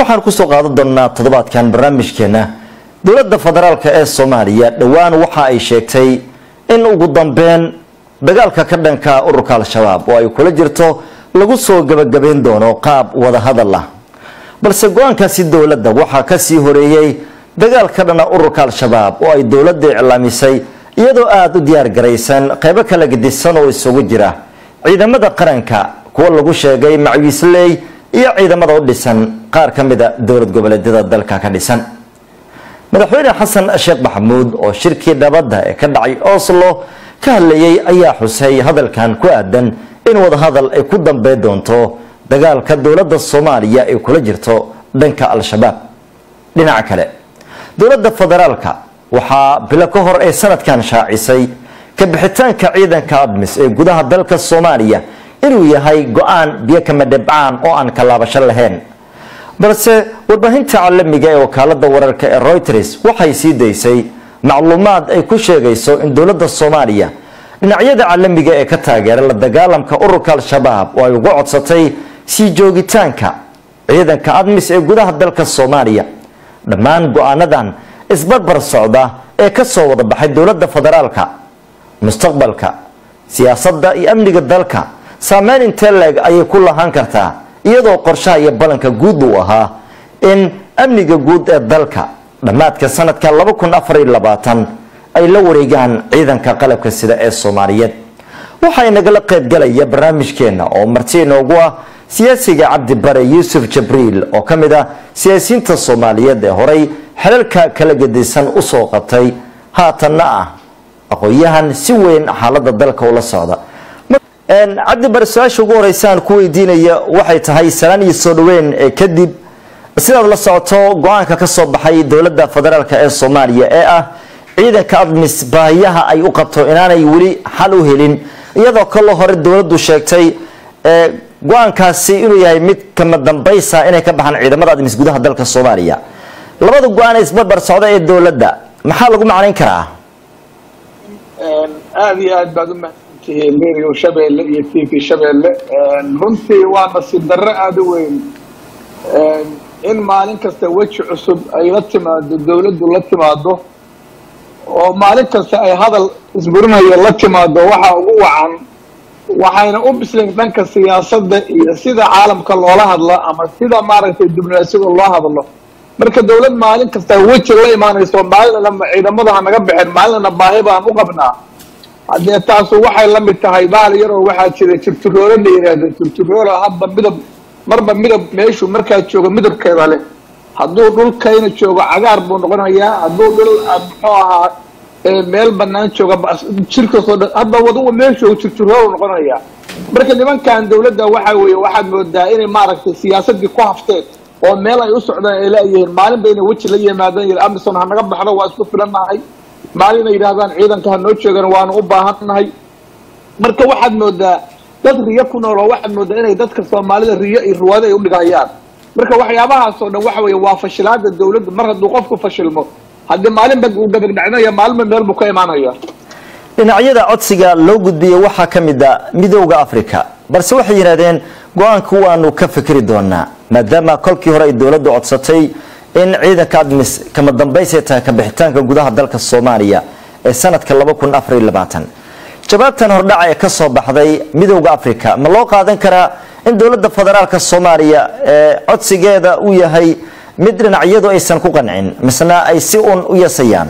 waxaan kusoo qaadan doonaa toddobaadkan barnaamijkeena dowladda federaalk ee soomaaliya dhowaan waxa ay sheegtay in ugu dambeyn dagaalka ka dhanka ururka al-shabaab oo ay kula jirto lagu soo gabagabayn doono qaab wadahadal ah balse go-aankaasi dowladda waxaa kasii horeeyey dagaal ka dhana ururka al-shabaab oo ay dowladda iclaamisay iyadoo aada u diyaar garaysan qeybo kala gedisan oo isugu jira ciidamada qaranka kuwa lagu sheegay macwiisley iyo ciidamada u dhisan qaar ka mida dowlad goboleedyada dalka ka dhisan madaxweyne xasan sheekh maxamuud oo shirkii nabadda ee ka dhacay oslo ka hadlayay ayaa xusay hadalkan ku aadan in wadahadal ay ku dambey doonto dagaalka dowladda soomaaliya ay kula jirto dhanka al-shabaab dhinaca kale dowladda federaalka waxaa bilo ka hor ee sanadkan shaacisay ka bixitaanka ciidanka admis ee gudaha dalka soomaaliya inuu yahay go-aan biyo kama dhibcaan oo aan kalaabasho lahayn balse warbaahinta caalamiga ee wakaalada wararka ee reuters waxay sii daysay macluumaad ay ku sheegayso in dowladda soomaaliya dhinacyada caalamiga ee ka taageera la dagaalamka ururka al-shabaab oo ay uga codsatay sii joogitaanka ciidanka admis ee gudaha dalka soomaaliya dhammaan go-aanadan isbarbar socda ee kasoo wada baxay dowladda federaalka mustaqbalka siyaasadda iyo amniga dalka saameyn intee leeg ayay ku lahaan kartaa iyadoo qorshaha iyo ballanka guud uu ahaa in amniga guud ee dalka dhammaadka sanadka ay la wareegaan ciidanka qalabka sida ee soomaaliyeed waxaa inagala qaybgalaya barnaamijkeena oo marti inoogu ah siyaasiga cabdi bare yuusuf jabriil oo ka mid ah siyaasiyiinta soomaaliyeed ee horay xelalka kala gedisan usoo qabtay haatanna ah aqoon-yahan si weyn xaalada dalka ula socda cabdi bare su-aasha ugu horeysaan ku weydiinaya waxay tahay salaan iyo soo dhaweyn ee kadib sidaad la socoto go-aanka ka soo baxay dowladda federaalk ee soomaaliya ee ah ciidanka admis baahiyaha ay u qabto inaanay weli xal u helin iyadoo kaloo hore dowladdu sheegtay go-aankaasi inuu yahay mid kama dambaysa inay ka baxaan ciidamada admis gudaha dalka soomaaliya labada go-aan ee isbarbar socda ee dowladda maxaa lagu macnayn karaa aada iyo aad baad umahadsantihiin radio shabeelle iyo t v shabeelle runtii waa nasiib darro aada u weyn in maalin kasta weji cusub ay la timaado dawladdu la timaado oo maalin kasta ay hadal isburinayo la timaado waxaa ugu wacan waxayna u bislayn dhanka siyaasadda iyo sida caalamka loola hadlo ama sida maaragtay diblomaasiyada loo hadlo marka dawlad maalin kasta weji la imaanayso maalinana ciidamada ha naga baxeen maalinana baahi baan u qabnaa haddee taasu waxay la mid tahay bahal yaroo waxaa jira jirtiroole la yidhaahdo jirtiroole hadba midab marba midab meeshuu markaa joogo midabkeeda leh hadduu dhulkayna joogo cagaar buu noqonayaa hadduu dhul muxuu ahaa meel banaan jooga jirkasoo dhan hadba waduga meeshuu jirtiroolu noqonayaa marka nimankan dawladda waxa weeye waxaad moodaa inay maaragtay siyaasadii ku hafteen oo meel ay u socdaan ay laayihiin maalin ba inay weji la yimaadaan yidhi amison ha naga baxdo waa isku filannahay maalin ay yidhahdaan ciidanka ha noo joogan waanu u baahannahay marka waxaad moodaa dad riyo ku nool oo waxaad moodaa inay dadka soomaalida riyo iyo ruwaado ay udhigayaan marka waxyaabahaasoo dhan waxa weeye waa fashilaada dawladda mar hadduu qofku fashilmo haddii maalinba uu gabagdhacnaya maalinba meel buu ka imaanaya dhinacyada codsiga loo gudbiyey waxaa ka mid a midooda africa balse waxay yidhahdeen go-aanka waanu ka fikri doonaa maadaama kolkii hore ay dowladdu codsatay in ciidanka admis kama dambaysay tahay kabixitaanka gudaha dalka soomaaliya ee sanadka jawaabtan hordhaca ee kasoo baxday midooda africa ma loo qaadan karaa in dowladda federaalka soomaaliya ee codsigeeda uu yahay mid dhinacyadu aysan ku qancin misna ay si uun u yasayaan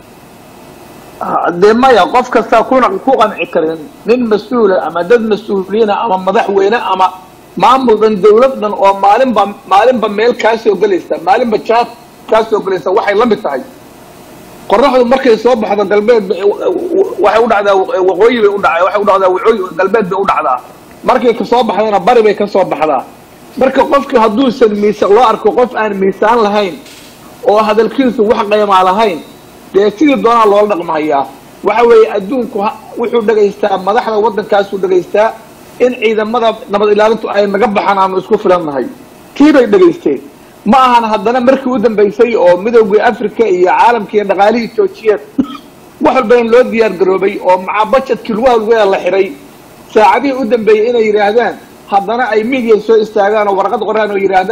dee maya qof kastaa kuna ku qanci karin nin mas-uula ama dad mas-uuliyiina ama madaxweyne ama maamul dhan dawlad dhan oo maalinba maalinba meel kaa soo gelaysa maalinba jaad kaa soo gelaysa waxay la mid tahay qoraxdu markay soo baxdo galbeed waxay u dhacdaa waqooyi bay udhaca waxay u dhacdaa waqooyi galbeed bay u dhacdaa markay kasoo baxdana bari bay kasoo baxdaa marka qofki hadduusan miisaan loo arko qof aan miisaan lahayn oo hadalkiisu wax qaymaa lahayn dee sidii doonaa loola dhaqmahayaa waxa weeye adduunku wuxuu dhegaystaa madaxda waddankaasuu dhegaystaa in ciidamada nabad ilaalintu ay naga baxaan aanu isku filannahay kii bay dhegaysteen ma ahan haddana markii u dambaysay oo midoogii africa iyo caalamkiiyo dhaqaalihii joojiyeen wax walba in loo diyaar garoobay oo macaa bajetkii lugaha lugaha la xiray saacadihii u dambeeyey inay yidhaahdaan haddana ay midiya soo istaagaan oo warqad qoraan oo yidhaahdaan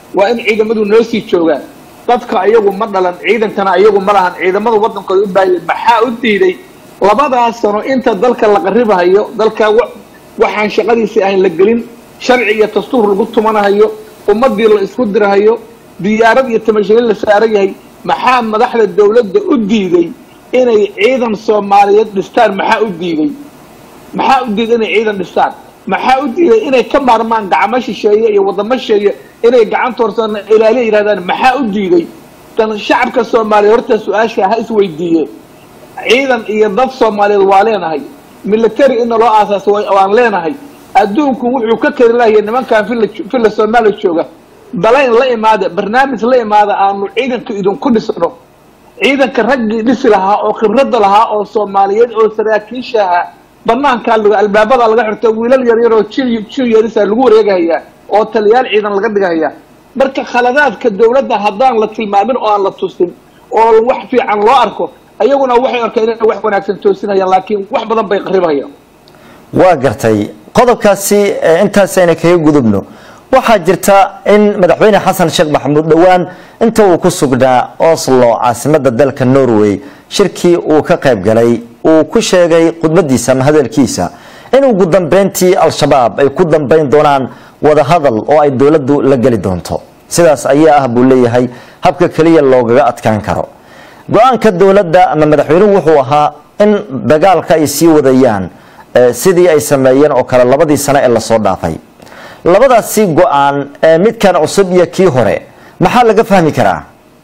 waa in ciidamadu noo sii joogaan dadka ayagu ma dhalan ciidankana ayagu ma lahan ciidamada waddankooda u baahaya maxaa u diiday labadaas sano inta dalka la qaribahayo dalka waxaan shaqadiisii ahayn la gelin sharci iyo dastuur lagu tumanahayo ummadii la isku dirahayo diyaarad iyo tamashirin la saaran yahay maxaa madaxda dawladda u diiday inay ciidan soomaaliyeed dhistaan maxaa u diiday maxaa u diiday inay ciidan dhistaan maxaa u diiday inay ka maarmaan gacmo shisheeye iyo wadamo shisheeye inay gacanta horsana ilaaliya yidhahdaan maxaa u diiday dan shacabka soomaaliya horta su-aasha ha isweydiiye ciidan iyo dad soomaaliyeed waa leenahay military inna loo aasaasa waan leenahay adduunku wuxuu ka kari lahaya nimankan villa villa soomaaliya jooga dalayn la imaada barnaamij la imaada aanu ciidanka idinku dhisno ciidanka raggii dhisi lahaa oo khibradda lahaa oo soomaaliyeed oo saraakiisha ahaa banaankaa lag albaabada laga xirto wiilal yaryar oo jil jil yarisa lagu wareegahayaa oo taliyaal ciidan laga dhigahayaa marka khaladaadka dawladda haddaan la tilmaamin oo aan la tusin oo wax fiican loo arko ayaguna waxay arkeen inay wax wanaagsan toosinayaan laakiin wax badan bay qaribahayaan waa gartay qodobkaasi intaasayna kaga gudubno waxaa jirta in madaxweyne xasan sheekh maxamuud dhowaan inta uu ku sugnaa oslo caasimada dalka norway shirkii uu ka qayb galay uu ku sheegay khudbadiisa ama hadalkiisa in ugu dambeyntii al-shabaab ay ku dambeyn doonaan wadahadal oo ay dowladdu la geli doonto sidaas ayaa ah buu leeyahay habka keliya loogaga adkaan karo go-aanka dowladda ama madaxweynuhu wuxuu ahaa in dagaalka ay sii wadayaan sidii ay sameeyeen oo kale labadii sano ee lasoo dhaafay labadaasi go-aan midkan cusub iyo kii hore maxaa laga fahmi karaa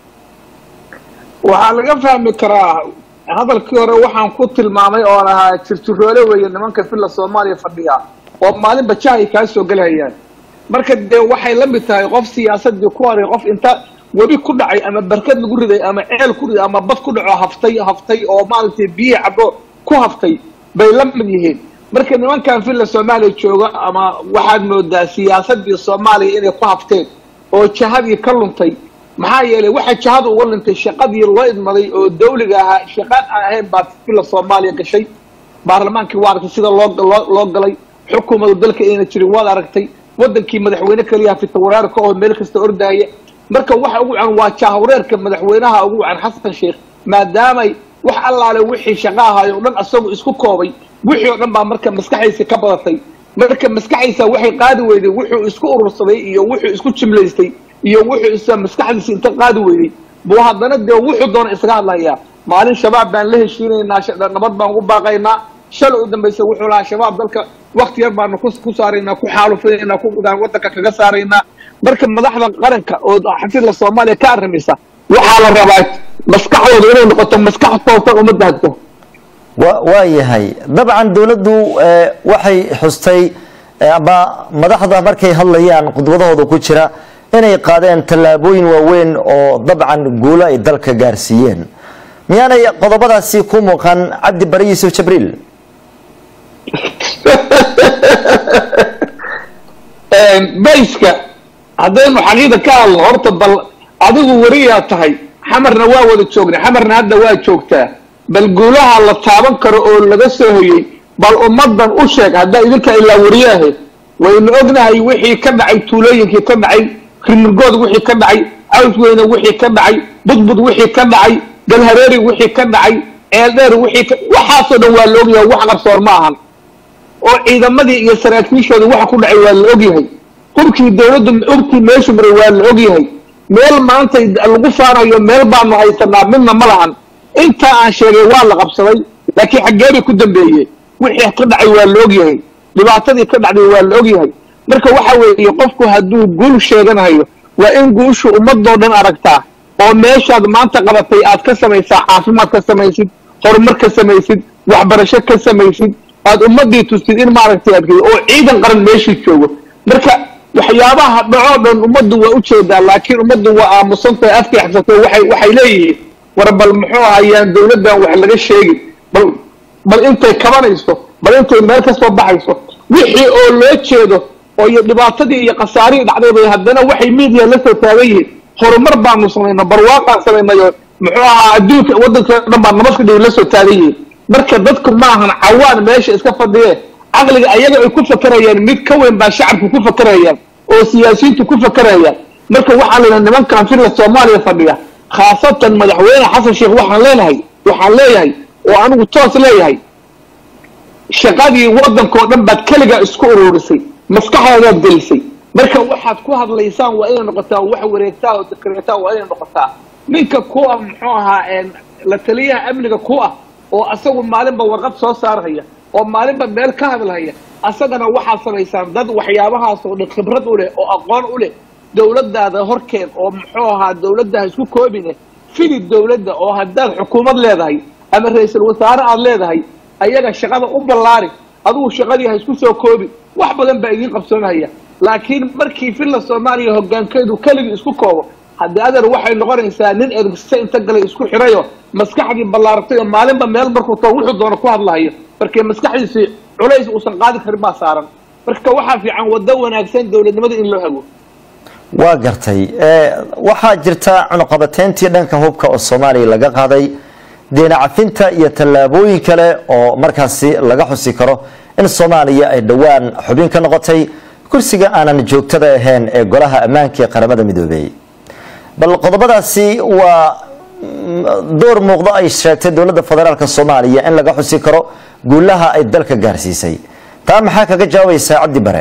waxaa laga fahmi karaa hadalkii hore waxaan ku tilmaamay oon ahaa jirjiroole weeye nimanka villa soomaaliya fadhiya oo maalinba jah ay kaa soo gelhayaan marka dee waxay la mid tahay qof siyaasadii ku haray qof inta webi ku dhacay ama barkad lagu riday ama ceel ku riday ama bad ku dhaco haftay haftay oo maaragtay biyihii caddo ku haftay bay la mid yihiin marka nimankan villa soomaaliya jooga ama waxaad moodaa siyaasadii soomaaliya inay ku hafteen oo jahadii ka luntay maxaa yeelay waxaa jahada uga luntay shaqadii loo idmaday oo dawliga ahaa shaqaan aan ahayn baa villa soomaaliya gashay baarlamaankii waa aragtay sida loo loo galay xukuumadu dalka ayna jirin waad aragtay wadankii madaxweyne keliya fitawaraarka oo meel kasta ordahaya marka waxa ugu wacan waa jahwareerka madaxweynaha ugu wacan xasan sheekh maadaamay wax allaale wixii shaqa ahaay o dhan isagu isku koobay wixii oo dhan baa marka maskaxdiisa ka badatay marka maskaxdiisa waxay qaadi weyday wuxuu isku urursaday iyo wuxuu isku jimlaystay iyo wuxuu is maskaxdiisa inta qaadi weyday buu haddana dee wuxuu doona isaga hadlayaa maalin shabaab baan la heshiinaynaa nabad baan ugu baaqaynaa shalay u dambaysa wuxuu lahaa shabaab dalka wakti yar baanu ku saaraynaa ku xaalufinaynaa ku wadanka kaga saaraynaa marka madaxda qaranka oo xafidla soomaaliya ka arrimaysa waxaa la rabaa maskaxdooda inay noqoto maskax toosan uma daadto waa yahay dabcan dowladdu waxay xustay ama madaxda markay hadlayaan khudbadahooda ku jira inay qaadeen tallaabooyin waaweyn oo dabcan guulo ay dalka gaarsiiyeen miyaanay qodobadaasi ku muuqan cabdi bari yuusuf jabriil bayska haddaynu xaqiida ka hadlo horta bal adigu weriyaa tahay xamarna waa wada joognay xamarna hadda waa joogtaa bal guulaha la taaban karo oo laga soo hoyey bal ummadan u sheeg haddaa idinka ilaa wariyaahe waynu ognahay wixii ka dhacay tuulooyinkii ka dhacay rimirgood wixii ka dhacay cawsweyne wixii ka dhacay budbud wixii ka dhacay galhareeri wixii ka dhacay ceeldheer wixii ka waxaasoo dhan waa la ogyahay wax qarsoor ma ahan oo ciidamadii iyo saraakiishooda waxa ku dhacay waa la ogyahay hubkii dawladdu hubkii meeshu maray waa la ogyahay meel maanta lagu faanayo meel baanu haysanaa midna ma lahan intaa aan sheegay waa la qabsaday laakiin xaggee bay ku dambeeyeen wixii ka dhacay waa la ogyahay dhibaatadii ka dhacday waa la ogyahay marka waxa weeye qofku hadduu guul sheeganayo waa in guushu ummadoo dhan aragtaa oo meeshaad maanta qabatay aad ka samaysaa caafimaad ka samaysid horumar ka samaysid waxbarasho ka samaysid aad ummadii tustid in maaragtay aad oo ciidan qaran meeshii joogo marka waxyaabaha dhacoo dhan ummaddu waa ujeedaa laakiin ummaddu waa aamusantahay afkay xabsatay waxay waxay leeyihiin war bal muxuu ahayaan dawladdan wax laga sheegin bal bal intay kabanayso bal intay meel ka soo baxayso wixii oo loo jeedo oo iyo dhibaatadii iyo khasaarihii dhacdayba haddana waxay media la soo taagan yihiin horumar baanu samayna barwaaqaan samaynayo muxuu ahaa adduunka waddanka dhan baa nabadka dhow la soo taagan yihiin marka dadku maahan cawaan meesha iska fadhiye caqliga ayaga ay ku fakerayaan mid ka weyn baa shacabku ku fakerayaan oo siyaasiyiintu ku fakerayaan marka waxaa la yidhaha nimankan filla soomaaliya fadhiya khaasatan madaxweyne xasan sheekh waxaan leenahay waxaan leeyahay oo anigu toos leeyahay shaqadii waddankao dhan baad keligaa isku ururisay maskaxdaadaad gelisay marka waxaad ku hadlaysaan waa inay noqotaa wax wareegtaa oo dekreetaa waa inay noqotaa ninka ku ah muxuu ahaa la taliyaha amniga ku ah oo asagu maalinba warqad soo saarhaya oo maalinba meel ka hadlahaya asagana waxaad samaysaan dad waxyaabahaas oo dhan khibrad u leh oo aqoon u leh dowladdaada horkeed oo muxuu ahaa dowladda ha isku koobine fili dowladda oo haddaad xukuumad leedahay ama ra-iisul wasaare aada leedahay ayaga shaqada u ballaari adigu shaqadii ha isku soo koobi wax badan baa idiin qabsoonhaya laakiin markii filla soomaaliya hoggaankeedu keligii isku koobo haddii adeer waxay noqonaysaa nin ergisa inta galay isku xirayo maskaxdii ballaaratay oo maalinba meel markuu too wuxuu doono ku hadlahayo markii maskaxdiisii culays uusan qaadi karin baa saaran marka waxaa fiican waddo wanaagsan dowladnimada in loo hago waa gartay waxaa jirta cunuqabateyntii dhanka hubka oo soomaaliya laga qaaday deena cafinta iyo tallaabooyin kale oo markaasi laga xusi karo in soomaaliya ay dhowaan xubin ka noqotay kursiga aanan joogtada ahayn ee golaha ammaanka ee qaramada midoobey bal qodobadaasi waa door muuqdo ay sheegtay dowladda federaalk soomaaliya in laga xusi karo guulaha ay dalka gaarsiisay taa maxaa kaga jawaabaysaa cabdi bare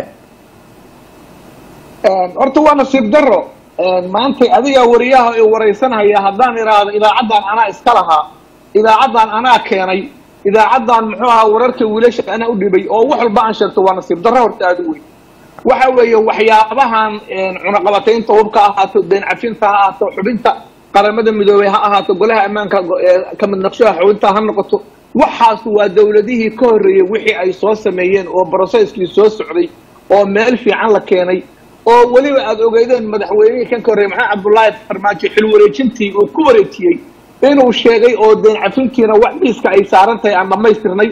horta waa nasiib daro maantay adigaa wariyaha i waraysanhaya haddaan idhaahdo idaacaddan anaa iska lahaa idaacaddan anaa keenay idaacaddan muxuu ahaa wararka wiilasha anaa u dhibay oo wax walba aan sheegto waa nasiib darro horta aada u weyn waxa weeye waxyaabahan cunaqabataynta hubka ha ahaato deen cafinta ha ahaato xubinta qaramada midoobey ha ahaato golaha ammaanka kamid naqshaha xubinta ha noqoto waxaas waa dowladihii ka horreeyey wixii ay soo sameeyeen oo broceskii soo socday oo meel fiican la keenay oo weliba aada ogeydeen madaxweynihii kan ka horreeyey maxamed cabdullaahi farmaajo xil wareejintii uu ku wareejiyey inuu sheegay oo deen cafintiina wax miiska ay saaran tahay aan dhammaystirnay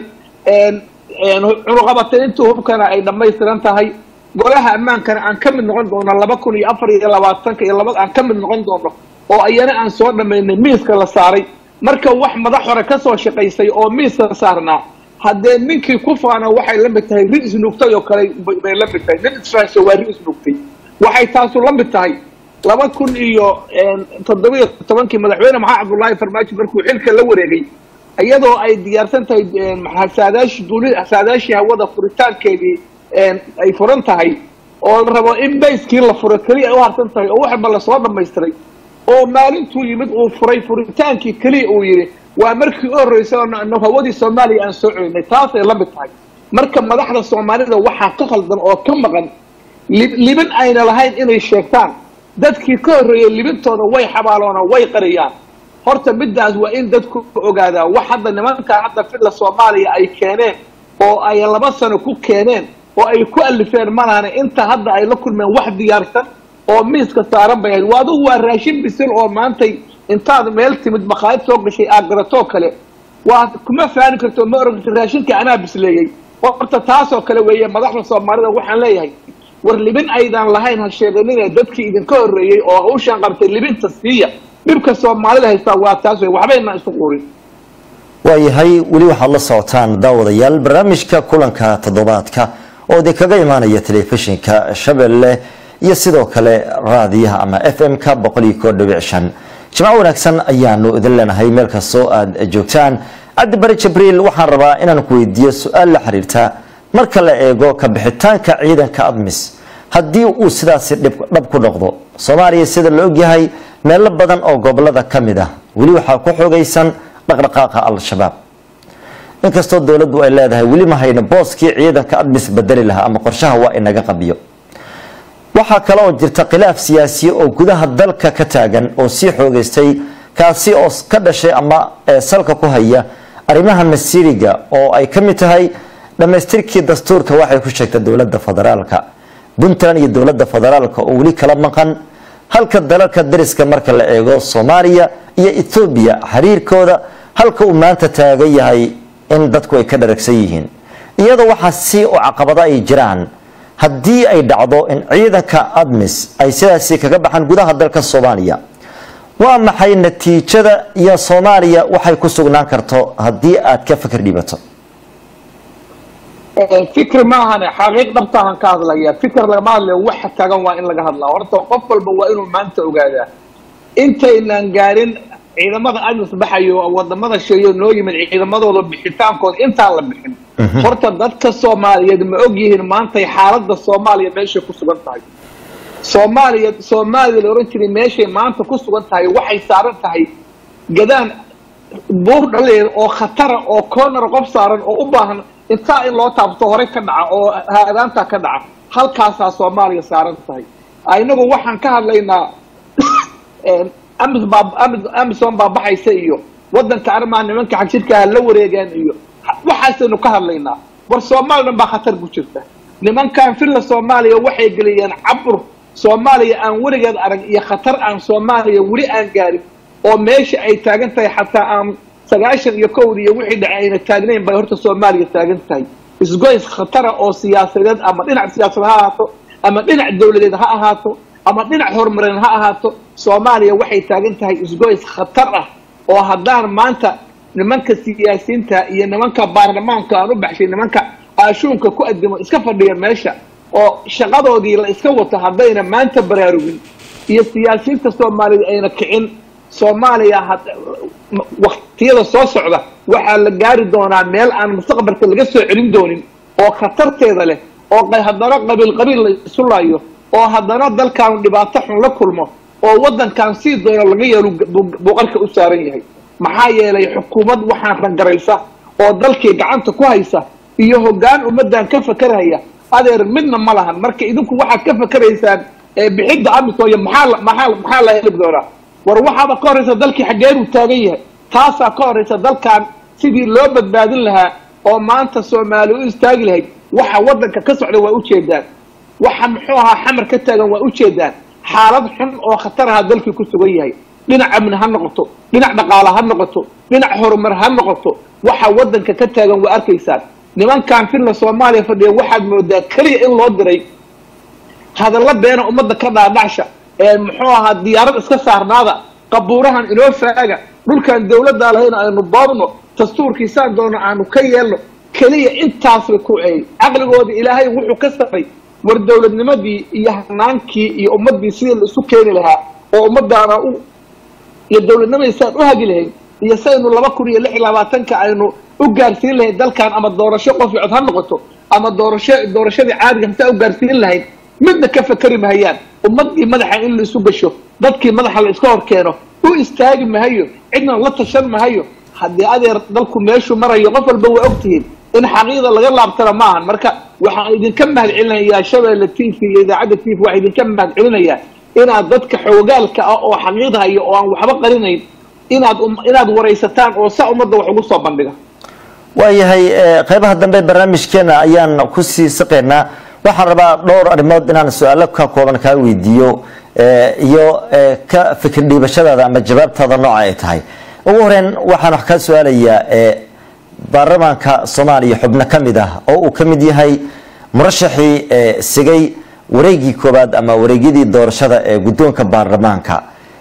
cunuqabataynta hubkana ay dhammaystiran tahay golaha ammaankana aan ka mid noqon doono laba kun iyo afar iyo labaatanka iyo laba aan ka mid noqon doono oo ayana aan soo dhammaynay miiska la saaray marka wax madax hore kasoo shaqaysay oo miiska saarnaa haddee ninkii ku faana waxay la mid tahay ri isnuugtay oo kale bay la mid tahay nin israasho waa ri isnuugtay waxay taasu la mid tahay laba kun iyo toddobiyo tobankii madaxweyne maxamed cabdullaahi farmaajo markuu xilka la wareegay iyadoo ay diyaarsan tahay saadaashi duuli saadaashii hawada furitaankeedii ay furan tahay oo la rabo in bayskii la furo keliya ay u harsan tahay oo waxba lasoo dhamaystiray oo maalintuu yimid uu furay furitaankii keliya uu yidhi waa markii u horreysay oo hawadii soomaaliya aan soo celinay taasay la mid tahay marka madaxda soomaalida waxaa ka khaldan oo ka maqan libin ayna lahayn inay sheegtaan dadkii ka horreeyey libintooda way xabaaloona way qariyaan horta middaas waa in dadku ogaadaa wax hadda nimankan hadda filla soomaaliya ay keeneen oo ay laba sano ku keeneen oo ay ku alifeen malahane inta hadda ay la kulmeen wax diyaarsan oo miiska saaran bay ahayd waa adugu waa raashin bisil oo maantay intaad meel timid maqaayad soo gashay aad garatoo kale waa kuma faani karto ma oran karto raashinka anaa bisleeyey horta taasoo kale weeye madaxda soomaalida waxaan leeyahay war libin aydan lahayn ha sheeganine dadkii idinka horreeyey oo hawshaan qabtay libinta siiya dhibka soomaalida haystaa waa taas wey waxbayna isu qurin waayahay weli waxaad la socotaan daawadayaal barnaamijka kulanka toddobaadka oo idin kaga imaanaya telefishinka shabeelle iyo sidoo kale raadiyaha ama f m-ka boqol iyo koo dhibic shan jimco wanaagsan ayaanu idin leenahay meel kastoo aada joogtaan cabdi bari jibriil waxaan rabaa inaan ku weydiiyo su-aal la xiriirta marka la eego ka bixitaanka ciidanka admis haddii uu sidaasi dhab ku noqdo soomaaliya sida la ogyahay meelo badan oo gobolada ka mid ah weli waxaa ku xoogaysan dhaqdhaqaaqa al-shabaab inkastoo dowladdu ay leedahay weli ma hayno booskii ciidanka admis bedeli lahaa ama qorshaha waa inaga qabiyo waxaa kale oo jirta khilaaf siyaasiya oo gudaha dalka ka taagan oo sii xoogeystay kaasi oo ka dhashay ama salka ku haya arrimaha masiiriga oo ay ka mid tahay dhammaystirkii dastuurka waxay ku sheegtay dowladda federaalka puntland iyo dowladda federaalka oo weli kala maqan halka dalalka dariska marka la eego soomaaliya iyo ethoobiya xiriirkooda halka uu maanta taagan yahay in dadku ay ka dharagsan yihiin iyadoo waxaa si oo caqabado ay jiraan haddii ay dhacdo in ciidanka admis ay sidaasi kaga baxaan gudaha dalka soomaaliya waa maxay natiijada iyo soomaaliya waxay ku sugnaan karto haddii aad ka fikir dhibato fikir maahane xaqiiq dhabtaahan ka hadlaya fikir lagama hadlayo waxa tagan waa in laga hadlaa horta qof walba waa inuu maanta ogaadaa intaynaan gaarin ciidamada amis baxayo oo wadamada sheeyo noo yimid ciidamadooda bixitaankooda intaan la bixin horta dadka soomaaliyeed ma og yihiin maantay xaaladda soomaaliya meeshay ku sugan tahay soomaaliya soomaaliya la ohan jiray meeshay maanta ku sugan tahay waxay saaran tahay gadaan buur dhaleed oo khatara oo corner qof saaran oo u baahan intaa in loo taabto hore ka dhaca oo haadaanta ka dhaca halkaasaa soomaaliya saaran tahay inagu waxaan ka hadlaynaa amis baa amis amison baa baxaysa iyo waddanka arrimaha nimanka xagjirkaha la wareegaan iyo waxaasaynu ka hadlaynaa war soomaaliya dhan baa khatar ku jirta nimankan filla soomaaliya waxay geliyeen cabur soomaaliya aan weligeed arag iyo khatar aan soomaaliya weli aan gaarin oo meesha ay taagan tahay xataa aan sagaashan iyo kowda iyo wixii dhacay ayna taagnayn bay horta soomaaliya taagan tahay isgoys khatara oo siyaasadeed ama dhinac siyaasadeed ha ahaato ama dhinac dawladeed ha ahaato ama dhinac horumareed ha ahaato soomaaliya waxay taagan tahay isgoys khatar ah oo haddaan maanta nimanka siyaasiyiinta iyo nimanka baarlamaanka aan u baxshay nimanka aashuunka ku adimo iska fadhiya meesha oo shaqadoodii la iska wato haddayna maanta baraarugin iyo siyaasiyiinta soomaaliyeed ayna kicin soomaaliya waktiyada soo socda waxaa la gaari doonaa meel aan mustaqbalka laga soo celin doonin oo khatarteeda leh oo haddana qabiil qabiil la isu laayo oo haddana dalkaanu dhibaato xun la kulmo oo waddankan sii doono laga yeelo buuqarka u saaran yahay maxaa yeelay xukuumad waxaan rangaraysa oo dalkii gacanta ku haysa iyo hoggaan ummaddan ka fakeraya adeer midna ma lahan marka idinku waxaad ka fakeraysaan bixidda amisooya maxaa maxaa maxaa la heli doonaa war waxaaba ka horraysa dalkii xaggeeruu taagan yahay taasaa ka horraysa dalkan sidii loo badbaadin lahaa oo maanta soomaali u istaagi lahayd waxa waddanka ka socda waa ujeedaan waxa muxuu ahaa xamar ka taagan waa ujeedaan xaalad xun oo khatar aha dalkii ku sugan yahay dhinac amni ha noqoto dhinac dhaqaale ha noqoto dhinac horumar ha noqoto waxa waddanka ka taagan waa arkaysaan nimankan filla soomaaliya fadhiya waxaad moodaa keliya in loo diray hadalla beena ummadda ka dhaadhacsha ee muxuu ahaa diyaarad iska saarnaada qabuurahan inoo faaga dhulkan dawladdaa lahayna aynu boobno dastuurkiisaan doono aanu ka yeelno keliya intaas bay ku eey caqligooda ilaahay wuxuu ka saray war dawladnimadii iyo hanaankii iyo ummaddii sidii la isu keeni lahaa oo ummadaana u iyo dawladnimadii saan u hagi lahayn iyo saynu laba kun iyo lix iyo labaatanka aynu u gaarsiin lahayd dalkan ama doorasho qof cod ha noqoto ama doorasho doorashadii caadiga hataa u gaarsiin lahayd midna ka fakeri mahayaan ummadii madaxa in la isu gasho dadkii madaxa la iska hor keeno u istaagi mahayo cidna la tashan mahayo haddii adeer dalku meeshuu marayo qof walba waa ogtihiin in xaqiiqda laga laabtana maahan marka waxaan idinka mahad celinayaa shabeelle t v iyo idaacadda t v waxaan idinka mahad celinayaa inaad dadka xoogaalka ah oo xaqiiqda hayo oo aan waxba qarinayn inaad inaad waraysataan oo saa ummadda wax ugu soo bandhiga waayahay qeybaha dambe barnaamijkeena ayaan kusii siqaynaa waxaan rabaa dhowr arrimood inaan su-aalo ka kooban kaa weydiiyo iyo ka fikir dhiibashadaada ama jawaabtaada nooca ay tahay ugu horeyn waxaan wax kaa su-aalayaa baarlamaanka soomaaliya xubno ka mid ah oo uu ka mid yahay murashaxii sigay wareegii koobaad ama wareegyadii doorashada ee guddoonka baarlamaanka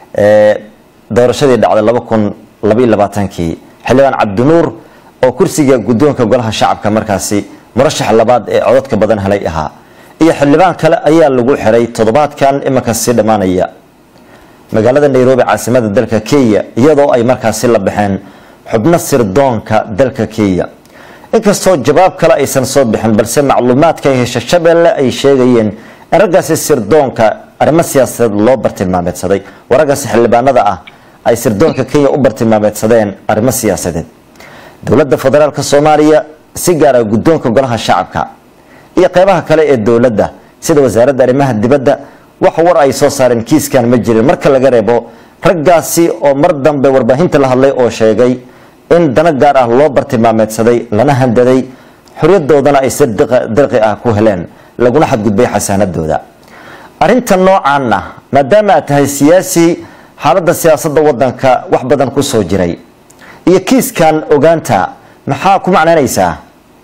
doorashadii dhacday laba kun labaiy labaatankii xildhibaan cabdinuur oo kursiga guddoonka golaha shacabka markaasi murashax labaad ee codadka badan helay ahaa iyo xildhibaan kale ayaa lagu xiray toddobaadkan iminka sii dhammaanaya magaalada nairobi caasimada dalka kenya iyadoo ay markaasi la baxeen xubno sirdoonka dalka kenya inkastoo jawaab kale aysan soo bixin balse macluumaadka ay hesha shabeelle ay sheegayeen in raggaasi sirdoonka arrimo siyaasadeed loo bartilmaameedsaday oo raggaasi xildhibaanada ah ay sirdoonka kenya u bartilmaameedsadeen arrimo siyaasadeed dowladda federaalk soomaaliya si gaara guddoonka golaha shacabka iyo qeybaha kale ee dowladda sida wasaaradda arrimaha dibadda wax war ay soo saareen kiiskan ma jirin marka laga reebo raggaasi oo mar dambe warbaahinta la hadlay oo sheegay in dana gaar ah loo bartilmaameedsaday lana handaday xoryadoodana ay si dirqi ah ku heleen laguna xadgudbay xasaanadooda arinta noocan ah maadaama aad tahay siyaasi xaaladda siyaasadda wadanka wax badan ku soo jiray iyo kiiskan ogaanta maxaa ku macnaynaysaa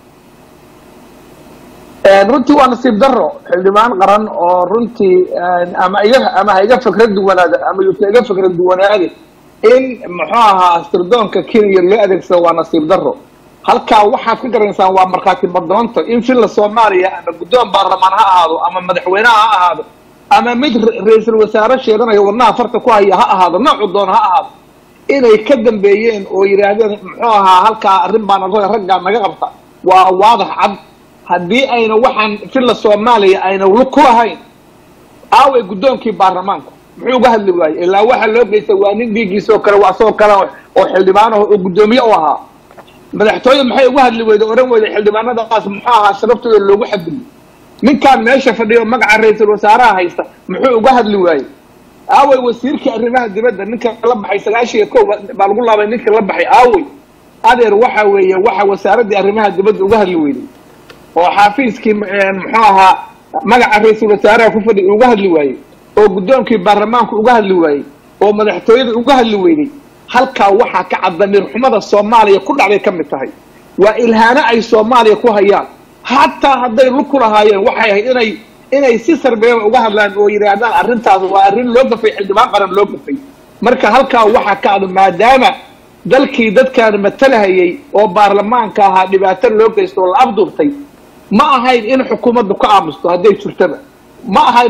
runtii waa nasiib daro xildhibaan qaran oo runtii ama iga ama ha iga fikra duwanaada ama yuusa iga fikra duwanaade in muxuu ahaa sirdoonka kenya loo adeegsado waa nasiib daro halkaa waxaad ka garanaysaan waa markhaati madoonta in filla soomaaliya ama guddoon baarlamaan ha ahaado ama madaxweyneha ha ahaado ama mid ra-iisul wasaare sheeganaya wadnaha farta ku haya ha ahaado noocu doon ha ahaado inay ka dambeeyeen oo yidhaahdeen muxuu ahaa halkaa arrin baana raggaa naga qabta waa waadax cad haddii ayna waxaan filla soomaaliya ayna lug ku lahayn aaway guddoonkii baarlamaanku muxuu uga hadli waayey ilaa waxa loo geystay waa nin dhiiggiisoo kale waa asagoo kale oo xildhibaanaho oo guddoomiye u ahaa madaxtooye maxay uga hadli weyda oran weyda xildhibaanadaas muxuu ahaa sharabtooda loogu xadgudbo ninkaan meesha fadhiyo magaca ra-iisul wasaaraha haysta muxuu uga hadli waayey aawey wasiirkii arrimaha dibadda ninka la baxay sagaashiiyo kow baa lagu laabay ninka la baxay aawey adeer waxa weeye waxa wasaaraddii arrimaha dibadda uga hadli weyday oo xaafiiskii muxuu ahaa magaca ra-iisul wasaaraha ku fadhiya uga hadli waayey oo guddoonkii baarlamaanku uga hadli waayey oo madaxtooyada uga hadli weyday halkaa waxaa ka cad damiir xumada soomaaliya ku dhacday ka mid tahay waa ilhaano ay soomaaliya ku hayaan hataa hadday lug ku lahaayeen waxay ahayd inay inay si sarbeeba uga hadlaan oo yidhaahdaan arrintaas waa arrin loo gafay xildhibaan qaran loo gafay marka halkaa waxaa ka cad maadaama dalkii dadkaan matalahayay oo baarlamaanka ahaa dhibaato loo geysto oo la afduurtay ma ahayn in xukuumaddu ka aamusto hadday jirtaba ma ahayn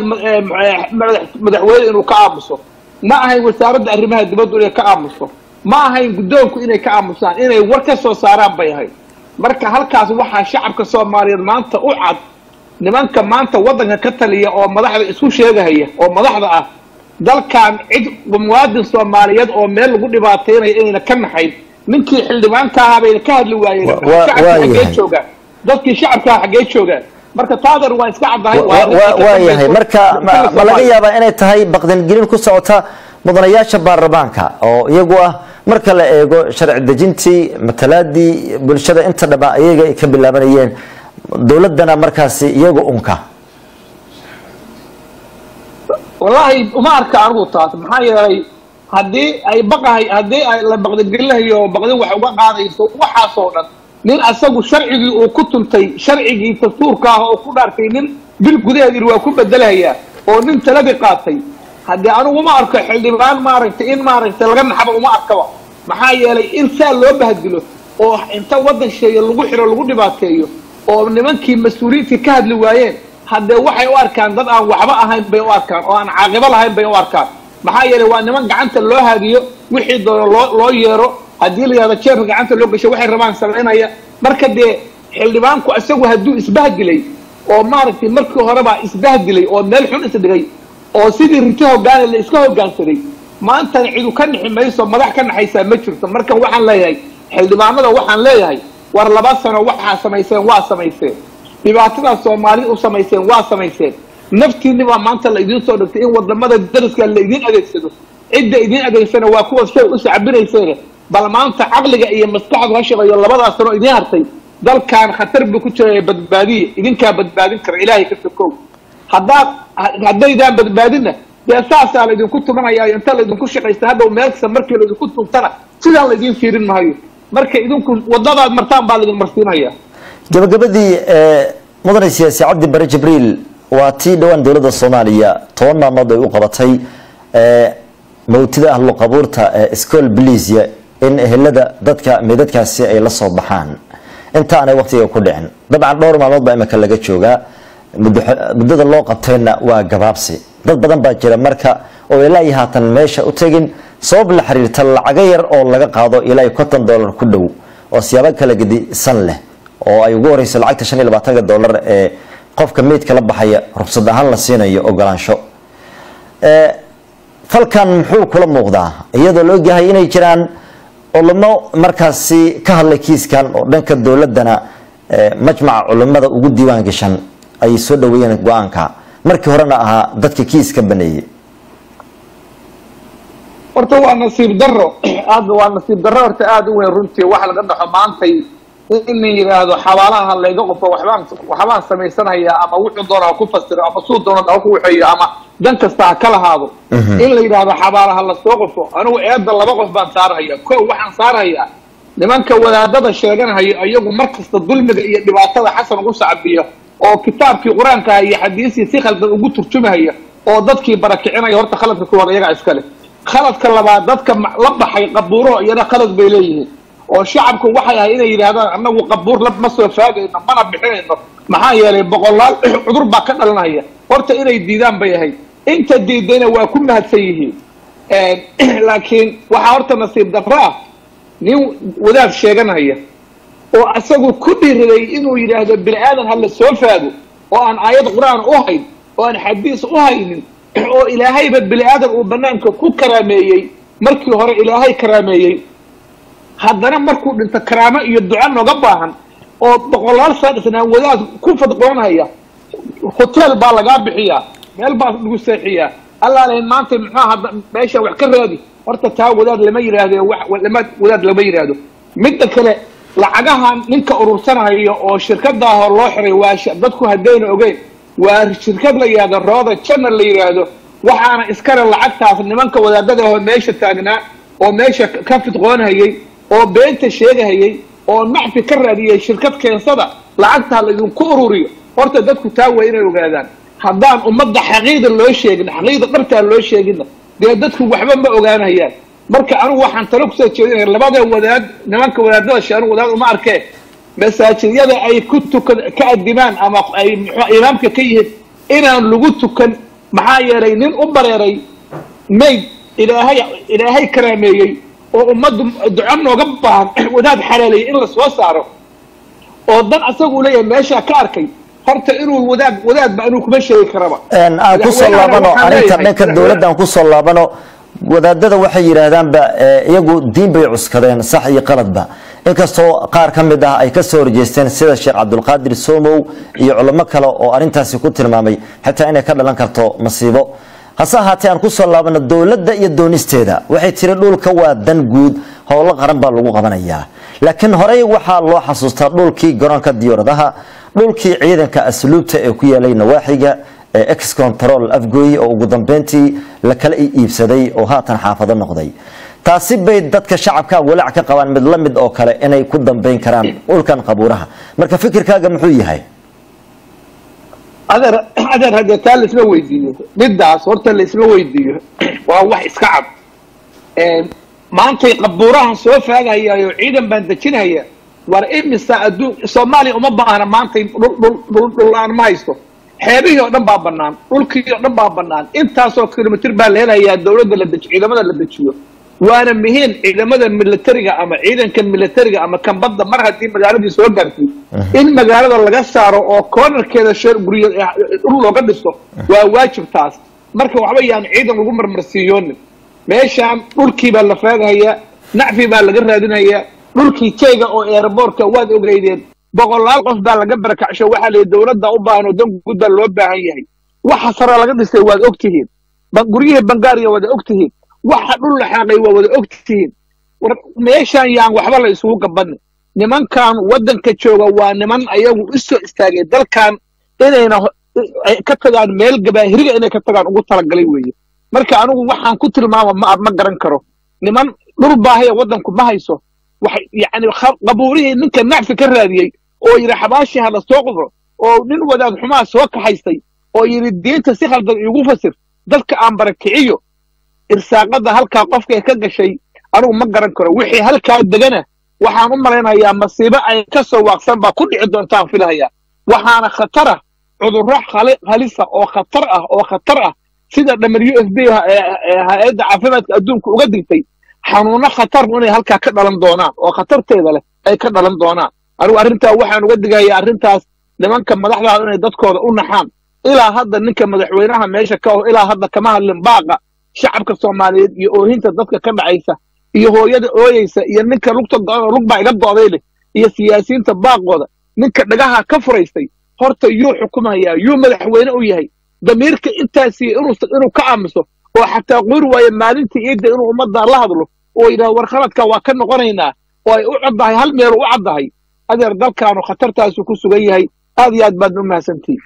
madaxweyne inuu ka aamuso ma ahayn wasaaradda arrimaha dibaddu inay ka aamuso ma ahayn guddoonku inay ka aamusaan inay war ka soo saaraan bay ahayd marka halkaas waxaa shacabka soomaaliyeed maanta u cad nimanka maanta waddanka ka taliya oo madaxda isku sheegahaya oo madaxda ah dalkan cid muwaadin soomaaliyeed oo meel lagu dhibaataynaya inayna ka naxayn ninkii xildhibaanka ahaa bayna ka hadli waayeen shacabka xaggee joogaan dadkii shacabkaa xaggee joogaan marka taadeer waa iska caddahay waa yahay marka ma laga yaabaa inay tahay baqdangelin ku socota mudanayaasha baarlamaanka oo iyagu ah marka la eego sharci dejintii matalaadii bulshada inta dhaba iyaga ay ka bilaabanayeen dowladdana markaasi iyaga unka wallaahi uma arka anigu taas maxaa yeelay haddii ay baqahay haddii ay la baqdagelinayo oo baqdin wax uga qaadayso waxaasoo dhan nin asagu sharcigii uu ku tuntay sharcigii dastuurka ah oo ku dhaartay nin bil gudaheedii waa ku bedelayaa oo nin taladii qaatay haddii anigu uma arko xildhibaan maaragtay in maaragtay laga naxaba uma arkaba maxaa yeelay in saa loo bahadilo oo inta waddan sheeya lagu xiro lagu dhibaateeyo oo nimankii mas-uuliyiintii ka hadli waayeen haddee waxay u arkaan dad aan waxba ahayn bay u arkaan oo aan caaqibo lahayn bay u arkaan maxaa yeelay waa niman gacanta loo haadiyo wixii doono loo loo yeero haddii la yihahdo jeerka gacanta loo gasho waxay rabaan samaynaya marka dee xildhibaanku isagu hadduu isbahdilay oo maaragtay markii horebaa isbahdilay oo meel xun isdhigay oo sidii rinti hogaana la iska hogaansaday maantana cidu ka nixi mayso madax ka naxaysaa ma jirto marka waxaan leeyahay xildhibaanada waxaan leeyahay war laba sano waxaa samayseen waa samayseen dhibaatadaas soomaalida u samayseen waa samayseen naftiinni baa maanta la idiin soo dhigtay in wadamada dariska la idiin adeegsado cidda idiin adeegsana waa kuwa shay u sacbinayseene bal maanta caqliga iyo maskaxdu ha shaqeeyo labadaas sano idiin hartay dalkan khatar buu ku jiraya badbaadiya idinkaa badbaadin kara ilaahay ka sokow haddaad haddaydaan badbaadinna dee saasaa laydinku tumanaya inta laydinku shaqaysta hadhow meel kasta markii laydinku tuntana sidaan laydiin fiirin maayo marka idinku wadadaad martaan baa laydin marsiinaya gabagabadii mudane siyaasi cabdi bare jibriil waa tii dhowaan dowladda soomaaliya toban maalmood ay u qabatay mawtida ahlu qabuurta ee school blisia in ehelada dadka meedadkaasi ay la soo baxaan inta aanay waqtiga ku dhicin dabcan dhowr maalmood baa imika laga joogaa muddada loo qabtayna waa gabaabsi dad badan baa jira marka oo ilaa iyo haatan meesha u tegin sabab la xiriirta lacago yar oo laga qaado ilaa iyo konton dollar ku dhow oo siyaabo kala gedisan leh oo ay ugu horeyso lacagta shan iyo labaatanka dollar ee qofka meydka la baxaya rugsad ahaan la siinayo ogolaansho falkan muxuu kula muuqdaa iyadoo la ogyahay inay jiraan culimo markaasi ka hadlay kiiskan oo dhanka dowladana majmaca culimada ugu diiwaan gashan ay soo dhaweeyeen go-aanka markii horena ahaa dadka kiiska baneeyey horta waa nasiib daro aad waa nasiib daro horta aada u weyn runtii wax laga dhaxo maantay in la yidhaahdo xabaalaha layga qofo waxbaan waxbaan samaysanhayaa ama wuxuu doona ha ku fasiro ama suu doona ha ku waxeeyo ama dan kasta ha ka lahaado in la yidhaahdo xabaalaha lasoo qofo anigu eedda laba qof baan saarhayaa ko waxaan saarhayaa nimanka wadaadada sheeganhayo iyagu mar kasta dulmiga iyo dhibaatada xasan ugu sacbiya oo kitaabkii qur-aanka iyo xadiisii si khaldan ugu turjumahaya oo dadkii barakicinaya horta khaladka kuwaad iyagaa iskale khaladka labaad dadka la baxay qabuuraho iyana khalad bay leeyihiin oo shacabku waxay ahay inay yidhaahdaan annagu qabuur lab ma soo faagayno mana bixinayno maxaa yeelay boqolaal cudur baa ka dhalanaya horta inay diidaan bay ahayd inta diidayna waa ku mahadsan yihiin laakiin waxaa horta nasiib darro ah nin wadaad sheeganaya oo isagu ku dhiiriday inuu yidhaahdo bini aadan hala soo faago oo aan aayad qur-aan u hayn oo aan xadiis u haynin oo ilaahayba bini aadan uu banaanka ku karaameeyey markii hore ilaahay karaameeyey haddana markuu dhinto karaamo iyo duco nooga baahan oo boqolaal saadisnaan wadaad ku fadqoonaya hotel baa lagaa bixiyaa meel baa lagu seexiyaa allaalahin maanta muxuu hadda meesha wax ka raadi horta taa wadaad lama yidhaahdo lama wadaad lama yidhaahdo midda kale lacagahan ninka urursanayo oo shirkadaahoo loo xiray waa dadku haddayna ogeyn waa shirkad la yidhahdo rooda janal la yidhaahdo waxaana iskale lacagtaas nimanka wadaadada ahoo meesha taagnaa oo meesha ka fidqoonhayay oo beenta sheegahayay oo nacfi ka raadiyay shirkad keensada lacagtaa laydinku ururiyo horta dadku taa waa inay ogaadaan haddaan ummadda xaqiida loo sheegin xaqiida dhartaa loo sheeginna dee dadku waxba ma ogaanayaan marka anigu waxaan talo kusoo jeedinaya labada wadaad nimanka wadaadada she anigu wadaad uma arkeen masaajidyada ay ku tukan ka adimaan ama ay mxu imaamka ka yihiin inaan lagu tukan maxaa yeelay nin u bareeray mayd ilaahay ilaahay karaameeyey oo ummaddu duco nooga baahan wadaad xalaaleeyey in la soo saaro oo dan asagu leeyahay meeshaa ka arkay horta inuu wadaad wadaadba anuu kuma sheegi karaba aan kusoo laabano arrinta dhanka dowladda aan kusoo laabano wadaadada waxay yidhaahdaanba iyagu diin bay cuskadeen sax iyo qaladba inkastoo qaar ka mid ah ay ka soo horjeesteen sida sheekh cabdulqaadir somow iyo culamo kale oo arrintaasi ku tilmaamay xitaa inay ka dhalan karto masiibo hase ahaatee aan kusoo laabano dowladda iyo doonisteeda waxay tiri dhulka waa dan guud howlo qaran baa lagu qabanayaa laakiin horey waxaa loo xasuustaa dhulkii garoonka diyaaradaha dhulkii ciidanka asluubta ee ku yaalay nawaaxiga ee ex control afgooye oo ugu dambeyntii la kala iibsaday oo haatan xaafado noqday taasi bay dadka shacabka walaac ka qabaan mid la mid oo kale inay ku dambeyn karaan dhulkan qabuuraha marka fikirkaaga muxuu yahay adeer adeer haddee taa laisma weydiiyo midaas horta laisma weydiiyo waa wax iska cad maantay qabuurahan soo faagahayaayo ciidan baan dejinaya war imisa adduun soomaaliya uma baahna maantay dhul dhul-aan ma haysto xeebihii oo dhan baa banaan dhulkii oo dhan baa banaan intaasoo kilomitr baa la helayaa dawladda la dejiyo ciidamada la dejiyo waana muhiim ciidamada militariga ama ciidanka militariga ama kambadda mar haddii magaaladii soo gaartay in magaalada laga saaro oo koonarkeeda shor guryo dhul looga dhiso waa waajib taas marka waxba yaan ciidan lagu marmarsiiyoonin meeshaan dhulkii baa la faagahayaa nacfi baa laga raadinayaa dhulkii jeyga oo eeraboorka waad ogeydeen boqolaal qof baa laga barakacsho waxaa la dawladda u baahan oo dan guud baa loo baahan yahay waxa sare laga dhisay waad og tihiin guryihii bangaariya waad og tihiin waxa dhul la xaaqay waa wada og tihiin war meeshaan yaan waxba la isugu gabanin nimankan waddanka jooga waa niman ayagu u soo istaagay dalkan inayna ka tagaan meel gabaahiriga inay ka tagaan ugu talagalay weeye marka anigu waxaan ku tilmaama ma ma garan karo niman dhul baahaya waddanku ma hayso waxay yacni qabuurihii ninka nacfi ka raadiyey oo yidhi xabaashii ha la soo qudro oo nin wadaad xumaa soo kaxaystay oo yidhi diinta si khaldan iigu fasir dadka aan barakiciyo irsaaqada halkaa qofkay ka gashay anigu ma garan karo wixii halkaa degana waxaan u malaynayaa masiibo ay ka soo waaqsan baa ku dhici doontaan filahayaa waxaana khatara cudurro halisa oo khatar ah oo khatar ah sida w f b hay-adda caafimaadka adduunka uga digtay xanuuno khatar inay halkaa ka dhalan doonaan oo khatarteeda leh ay ka dhalan doonaan anigu arrintaa waxaan uga digayaa arrintaas nimanka madaxdaada inay dadkooda u naxaan ilaa hadda ninka madaxweynaha meesha ka oh ilaa hadda kama hadlin baaqa shacabka soomaaliyeed iyo oohinta dadka ka dhacaysa iyo hooyada ooyeysa iyo ninka lugta go-an lug baa iga go'day leh iyo siyaasiyiinta baaqooda ninka dhagaha ka furaystay horta yuu xukumayaa yuu madaxweyne u yahay damiirka intaasiyo inuu ka aamuso oo xataa quri waayo maalintii iidda inuu ummadda la hadlo oo yidhahdo war khaladka waa ka noqonaynaa oo ay u caddahay hal meel u caddahay adeer dalkaanu khatartaasu ku sugan yahay aad iyo aad baadna u mahadsantihi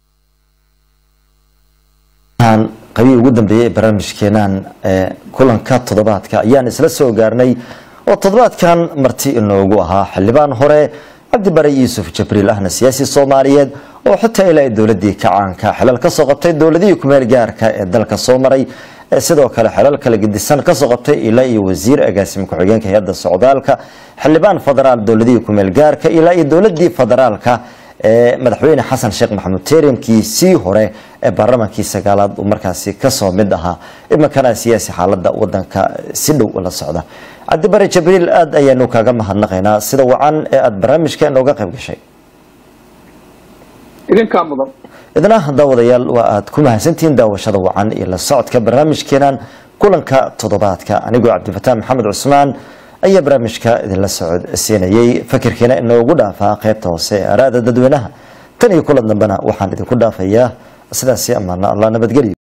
qabii ugu dambeeyey ee barnaamijkeenan kulanka toddobaadka ayaan isla soo gaarnay oo toddobaadkan marti inoogu ahaa xildhibaan hore cabdibare yuusuf jabriil ahna siyaasi soomaaliyeed oo xitaa ilaa dowladii kacaanka xilal ka soo qabtay dowladihii kumeel gaarka ee dalka soo maray sidoo kale xelal kala gedisan kasoo qabtay ilaa iyo wasiir agaasimo ku-xigeenka hay-adda socdaalka xildhibaan federaal dowladihii kumeel gaarka ilaa iyo dowladii federaalka ee madaxweyne xasan sheekh maxamuud teerinkii sii hore ee baarlamaankii sagaalaad uu markaasi kasoo mid ahaa iminkana siyaasi xaalada wadanka si dhow la socda cabdibare jabriil aada ayaanu kaaga mahadnaqaynaa sida wacan ee aada barnaamijka inooga qayb gashay idinkaa mudan idna daawadayaal waa aada ku mahadsantihiin daawashada wacan iyo la socodka barnaamijkeenan kulanka toddobaadka anigoo cabdifataan maxamed cusmaan ayaa barnaamijka idinla socodsiinayay fakirkiina inoogu dhaafaa qaybta hoose ee araada dadweynaha tan iyo kulan dambena waxaan idinku dhaafayaa sidaasi amaana allah nabadgelyo